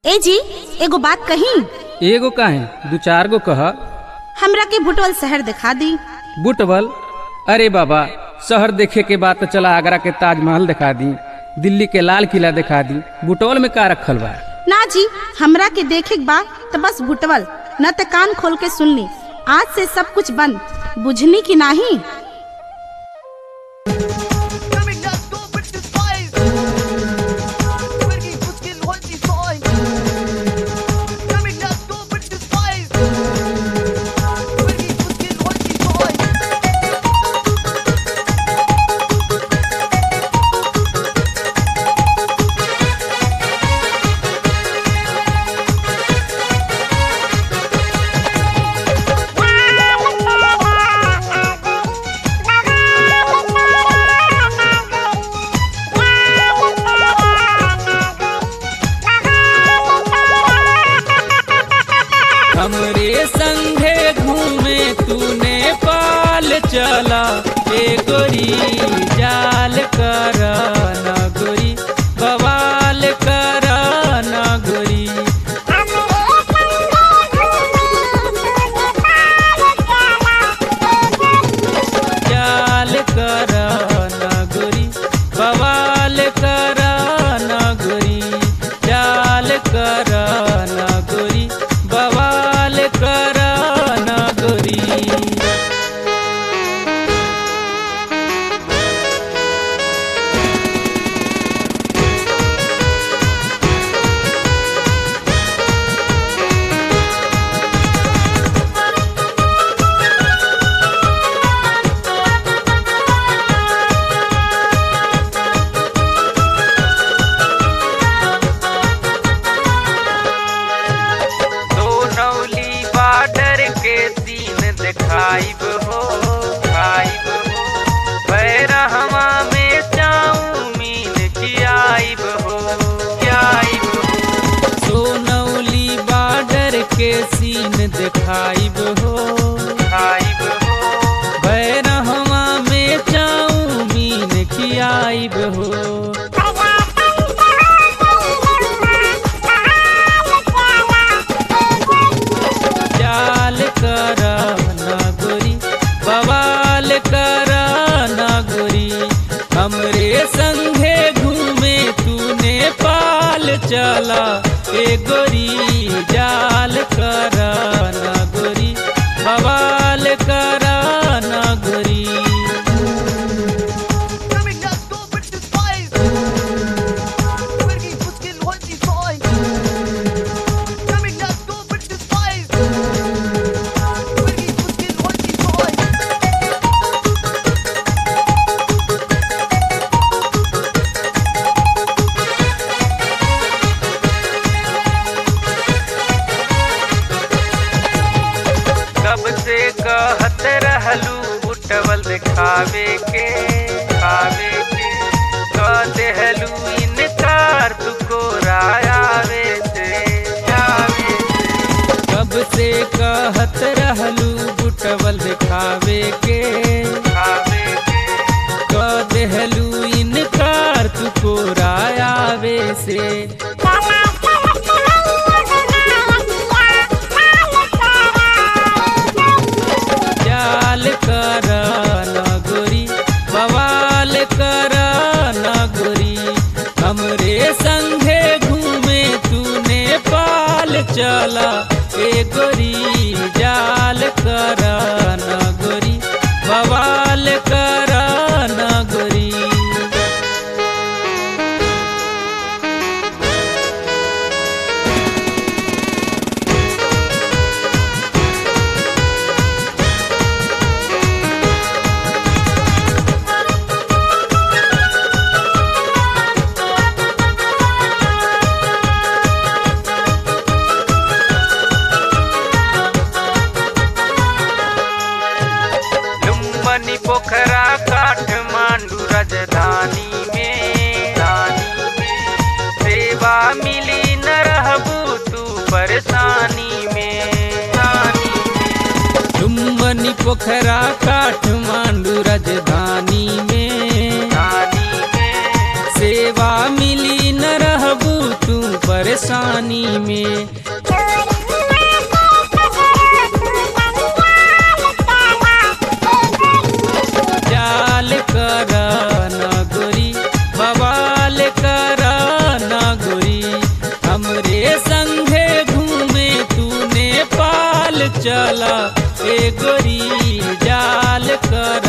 ए जी एगो बात कही एगो काहे दू चार गो कह हमरा के भुटवल शहर दिखा दी बुटवल अरे बाबा शहर देखे के बाद तो चला आगरा के ताजमहल दिखा दी दिल्ली के लाल किला दिखा दी बुटवल में का रखल बा ना जी हमरा के देखे के बा तो बस भुटवल न त कान खोल के सुन ली आज से सब कुछ बंद बुझनी की नाही Coming up, go with the spice. Working for skill, hold the soil. Coming up, go with the spice. Working for skill, hold the soil. हमरे संगे घूमे तूने पाल चला ए गोरी जाल कर न गोरी बवाल कर न गोरी जाल कर न गोरी बवाल कर न गोरी जाल कर न गोरी बवाल कर न गोरी सोनौली बॉर्डर के सीन दिखाइब हो खाइब हो बैरहवा में चाउमीन खियाइब हो खियाइब हो सोनौली बॉर्डर के सीन दिखाइब हो खाइब हो बैरहवा में चाउमीन खियाइब हो जाल कर न गोरी बवाल कर न गोरी हमरे संगे घूमे तूने पाल चला ए गोरी जाल कर न गोरी बवाल कर न गोरी Coming up, go with the spice. Working for skill, hold the soil. Coming up, go with the spice. Working for skill, hold the soil. कब से कहत रहलू उठवल दिखावे के खावे के कह देहलू इनकार तुको रायावे से आवे से कब से कहत रहलू उठवल दिखावे के खावे के कह देहलू इनकार तुको रायावे से जाल कर न गोरी बवाल कर न गोरी हमरे संगे घूमे तूने पाल चला ए गोरी जाल कर न गोरी बवाल कर न गोरी लुम्बनी पोखरा काठमांडू राजधानी में रानी में सेवा मिली न रहबू तू परेशानी में रानी में लुम्बनी पोखरा काठमांडू राजधानी में रानी में सेवा मिली न रहबू तू पर परेशानी में जाल कर नगोरी बवाल कर नगोरी हमरे संगे घूमे तू नेपाल चला ए गोरी जाल कर